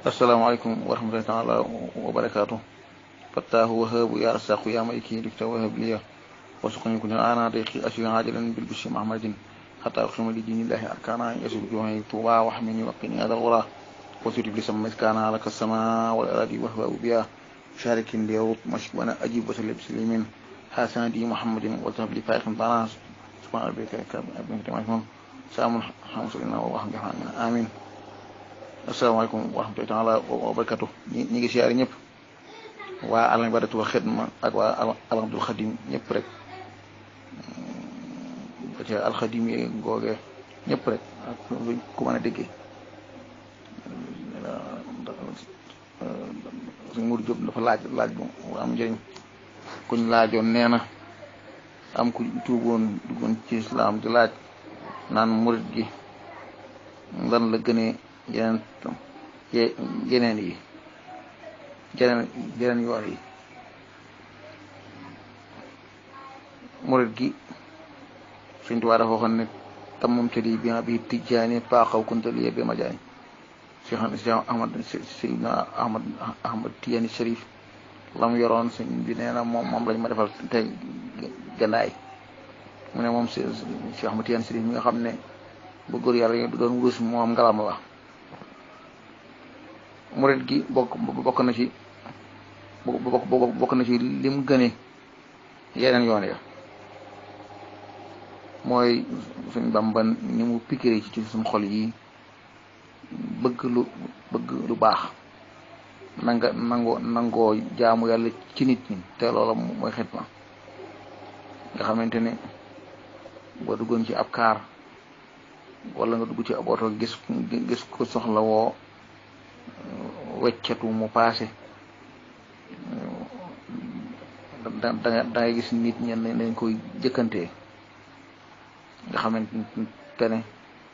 asalaamaaleykum wa rahmatullahi taala wa barakaatu fattaahu wahaabu ya rasaqu ya maliki dikta wahab liya wasuqani kun ana dayqi asir ajilan bil bishri mahmadin hatta uqima li dinillahi arkana yasub juhi tuba wa hamini wa qini adal ghura وسجد بلسم مسكانا لك السماء والأراضي وهو بها شارك ليروط مشك وأنا أجيب وسلم بسليمين حسن دي محمد وذهب لي فائق طناس سبحان ربك ابن كتاب سلام حمص لنا ورحمة الله آمين asalaamaaleykum wa rahmatullahi taala wa barakatu ñi ñi ngi siyaare ñëpp waa Al Hibadatou wa Xidma ak waa Alhamdul Xadim ñëpp rek ba ca alxadim yi googe ñëpp rek ak ku mën a déggee suñ Mourou Diop dafa laaj laaj bu am njëriñ kuñ laajoon nee na am ku tuuboon duggoon ci islam di laaj naan murit gi lan la gënee yeneen yeneen yi yeneen yeneen yoon yi murit gi suñ tubaab dafa waxoon ne tamam tali bi bi tijjaani paaxaw kuntali bi ma jaay Cheikh Cheikh Ahmad Seydina Ahmad Ahmad Tijani Sharif la mu yoroon sëñ bi nee na moom moom lañ ma defal tey gannaay mu ne moom Cheikh Ahmad Tijani Sharif mi nga xam ne bu góor yàlla yi doon wurus moom ngalam la murit gi bokk bokk na ci bokk bokk na ci lim gëne yeneen yoon ya mooy suñ Bàmba ni mu pikiré ci suñ xol yi bëgg lu bëgg lu baax nanga nangoo nangoo jaamu yàlla ci nit ñi te loola mooy xidma nga xamante ne boo duggoon ci ab kaar wala nga dugg ci ab oto gis gis ko soxla woo weccatu mu paase da da ngay gis nit ñenn nañ koy jëkkantee nga xamante ne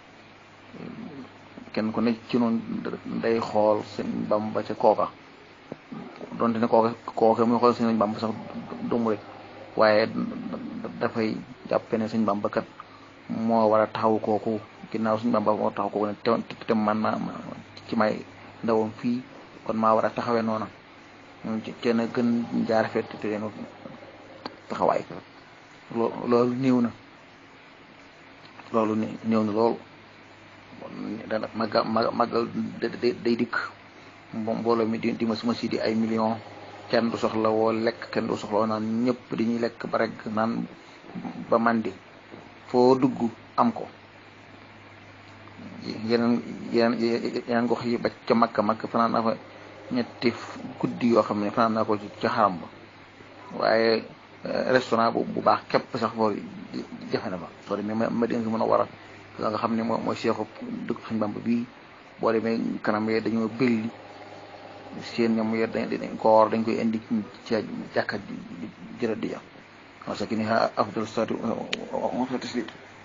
kenn ku ne ci noonu day xool sëñ Bamba ca kooka donte ne kooka kooka muy xool sëñ Bamba sax dumu rek waaye dafay jàppe ne sëñ Bamba kat moo war a taxaw kooku ginnaaw sëñ Bamba moo taxaw kooku ne te te man ma ci may ndawam fii kon maa war a taxawee noona ci na gën jaar fet te leen taxawaay loolu néew na loolu néew na loolu dana màggal màggal day dikk mbooloo mi di ma suma si di ay million kenn du soxla woo lekk kenn du soxla woo naan ñëpp dañuy lekk ba rek naan ba mandi foo dugg am ko yeneen yeneen yeneen gox yi ba ca makka makka fanaan naa fa ñetti guddi yoo xam ne fanaan naa ko ca xaram ba waaye restaurant bu bu baax képp sax foo jafe na fa soo demee ma dén si mën a war a la nga xam ne moo mooy seexu dëkk suñ Bàmba bii boo demee kanam yee dañoo belli seen ñoom yee dañ koor dañ koy indi ci jàkka jërë di jam parce que ni afdal salaatu wa taslim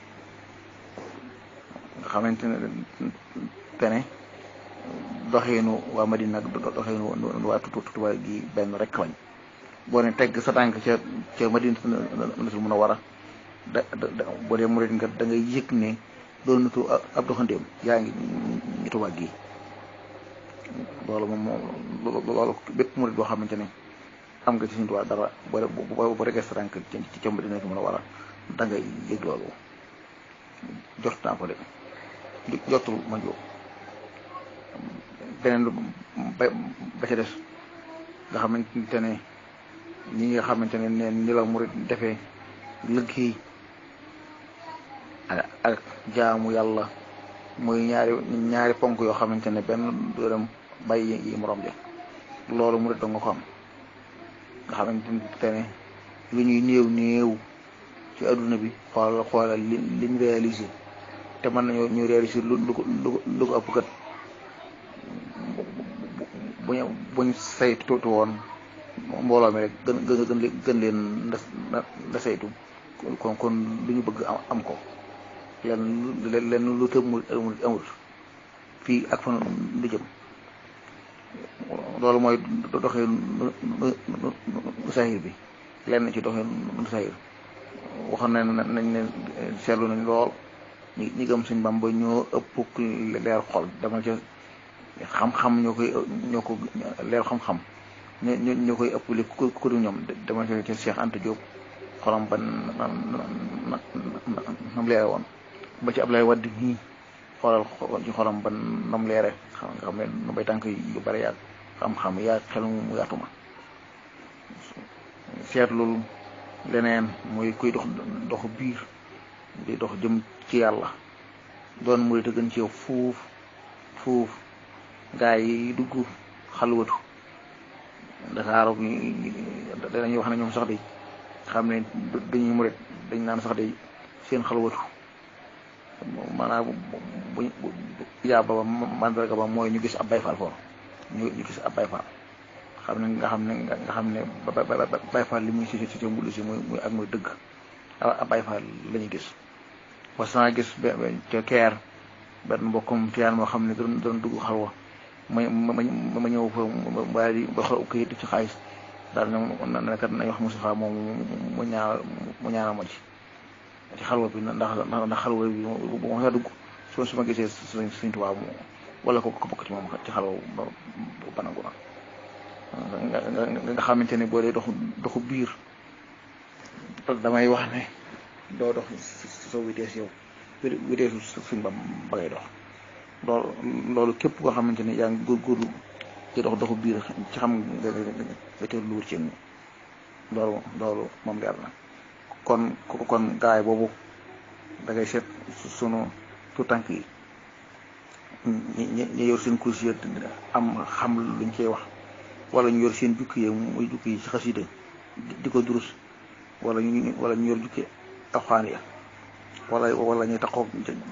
nga xamante ne te ne doxeenu waa Madina ak doxeenu waa Tuubaa gi benn rek lañ boo ne tegg sa tànk ca ca Madina natul mun a war a da da boo dee murit nga da ngay yëg ne doon natu ab doxandeem yaa ngi ñu Tuubaa gi loolu moom moom loolu bépp murit boo xamante ne am nga ci suñu Tuubaa dara boo boo regee sa tànk ci ca Madina natul mun a war a da ngay yëg loolu jot naa ko de jotul ma jóg beneen ba ba ca des nga xamante ne ñi nga xamante ne neen ni la murit defee liggéey ak jaamu yàlla muy ñaari ñaari ponk yoo xamante ne benn dërëm bàyyi yi morom ja loolu murit da nga ko am nga xamante ne lu ñuy néew néew ci adduna bi xoolal xoolal li liñ réalisé te mën nañoo ñu réalisé lu lu ko lu ko ëpp kat bu ñu buñ saytu woon mbooloo mi rek gën gën gën leen nda saytu kon kon lu ñu bëgg am ko lenn lenn lu tëb mu amul fii ak fan lu jëm loolu mooy doxee nu sahir bi lenn ci doxee nu sahir waxoon nañ nañ ne seetlu nañ lool ñi ñi gëm suñ Bàmba ñoo ëpp leer xol dama ca xam-xam ñoo koy ñoo ko leer xam-xam ñoo ñoo koy ëppale ku ku du ñoom dama ci Cheikh Anta Diop xolam ba nam leere woon ba ci Ablaye Wade nii xoolal ci xolam ba nam leere xam nga xam ne nu bay tànk yu bari yaag xam-xam yaag xel mu yaatuma seetlul leneen mooy kuy dox dox biir di dox jëm ci yàlla doon murit a gën ci yow fuuf fuuf gaa yi dugg xalwatu Dakar dañuy wax ne ñoom sax de xam ne dañuy murit dañ naan sax de seen xalwatu maanaam bu bu yaa ba mandarga ba mooy ñu gis ab bayfaal foofu ñu ñu gis ab bayfaal xam ne nga xam ne nga xam ne bayfaal li muy si si si mbulu si muy muy ak muy dëgg ab bayfaal la ñuy gis was naa gis ca keer benn mbokkum tiyaan moo xam ne doon doon dugg xalwa ma ma ma ñëw fa waaye di ba xool kayit ci xaalis daal ne ne kat nañ wax Moustapha moom mu ñaa mu ñaanal ma ci ci xalwa bi ndax ndax xalwa bi bu ma dugg su su ma gisee suñ suñ tubaab wala ko ko bokk ci moom ci xalwa ba banangu na nga nga xamante ne boo dee doxu doxu biir damay wax ne doo dox soo vitesse yow vitesse suñ ba ba ngay dox loolu loolu képp koo xamante ne yaa ngi góorgóorlu ci dox doxu biir ci xam nga nga ca luur ci loolu loolu moom leer na kon kon gaay boobu da ngay seet sunu tu tànk yi ñi ñi yor seen kursi am xam luñ koy wax wala ñu yor seen jukki yi muy jukki yi ci xasida di ko durus wala ñu wala ñu yor jukki alxuraan ya wala wala ñu taxaw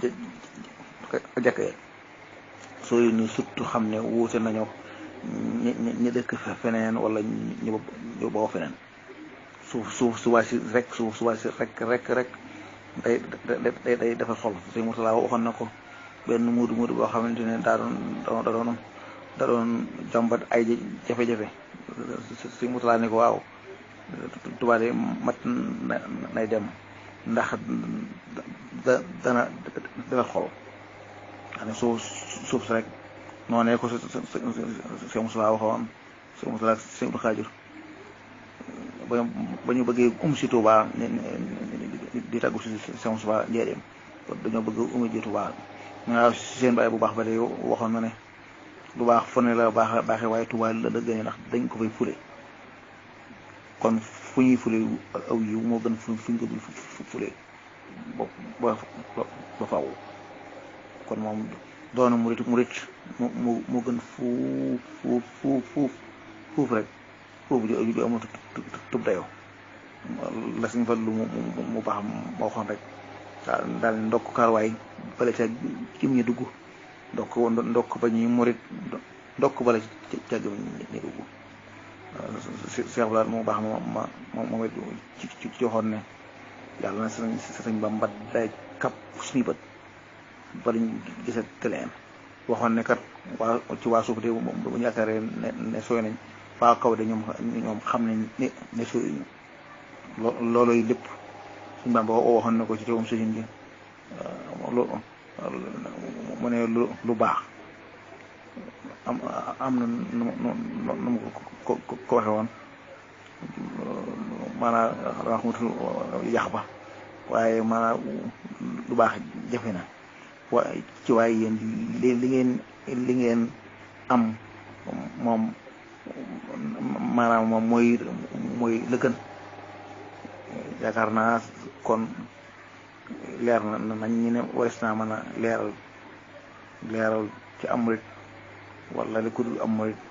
jàkk soo ni surtout xam ne wuute nañu ñi ñi dëkk feneen wala ñu ñu boo feneen suuf suuf suba si rek suuf suba si rek rek rek day day day dafa xol sëñ Murtala waxoon na ko benn muudu muudu boo xamante ne daa doon da doon da doon jàmbat ay jafe-jafe sëñ Murtala ne ko waaw tubaab yi mat nay dem ndax da dana dafa xol xam suuf suuf si rek noonee ko sëñ Murtala waxoon sëñ Murtala sëñ Abdu Xaajur ba ba ñu bëggee um si Tuubaa di tàggu si sëñ Murtala njëriñ dañoo bëgg umu ji Tuubaa ñu waaw seen baay bu baax ba de waxoon na ne lu baax fu ne la baax baaxee waaye Tuubaa la dëgg ndax dañ ko fay fule kon fu ñuy fule aw yiw moo gën fu fuñ ko dul fule ba ba ba faaw kon moom doona murit murit mu mu gën fuuf fuuf fuuf fuuf fuuf rek fuuf ju ju amul tub dayoo la suñ fa lu mu baax moo waxoon rek daal daal ndokk karwaay bale ca gim ñu dugg ndokk ndokk ba ñuy murit ndokk bale ca gim ñu dugg Cheikh Balaat moo baax ma ma ma moom it ci ci ci waxoon ne yàlla na sëñ sëñ Bamba day kap suñu bët ba ñu gisat tëleen waxoon ne kat waa ci waa suuf de bu ñu yaakaaree ne ne sooy nañ waa kaw de ñoom ñoom xam nañ ne ne sooy ñu loo looloy lépp suñu Bamba waxoon na ko ci teewum sëriñ bi lu mu ne lu lu baax am am na nu mu nu mu ko ko waxe woon maanaam wax mutu yax ba waaye maanaam lu baax jafe na wa ci waaye yéen li li ngeen li ngeen am moom maanaam moom mooy mooy la gën yaakaar naa kon leer na nañ ñu ne waris naa mën a leeral leeral ci am murit wala li ku dul am murit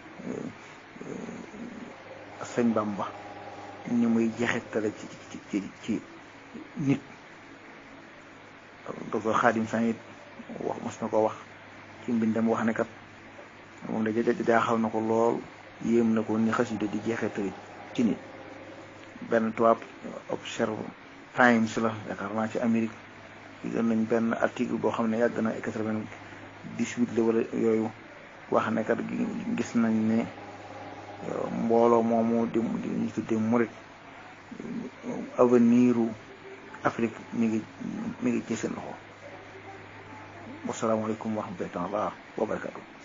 sëñ Bamba ni muy jeexitale ci ci ci ci nit docteur Xaadim Sanit wax mos na ko wax ci mbindam wax ne kat moom da jaaxal na ko lool yéem na ko ni xasida di jeexitale ci nit benn tubaab observe times la yaakaar naa ci Amérique gën nañ benn article boo xam ne yàgg na quatre-vingt-dix-huit la wala yooyu wax ne kat gis nañ ne mbooloo moomu di di ñu tuddee murit avenir u Afrique mi ngi mi ngi ci seen loxo wasalaamaaleykum wa rahmatullahi taala wa barakatu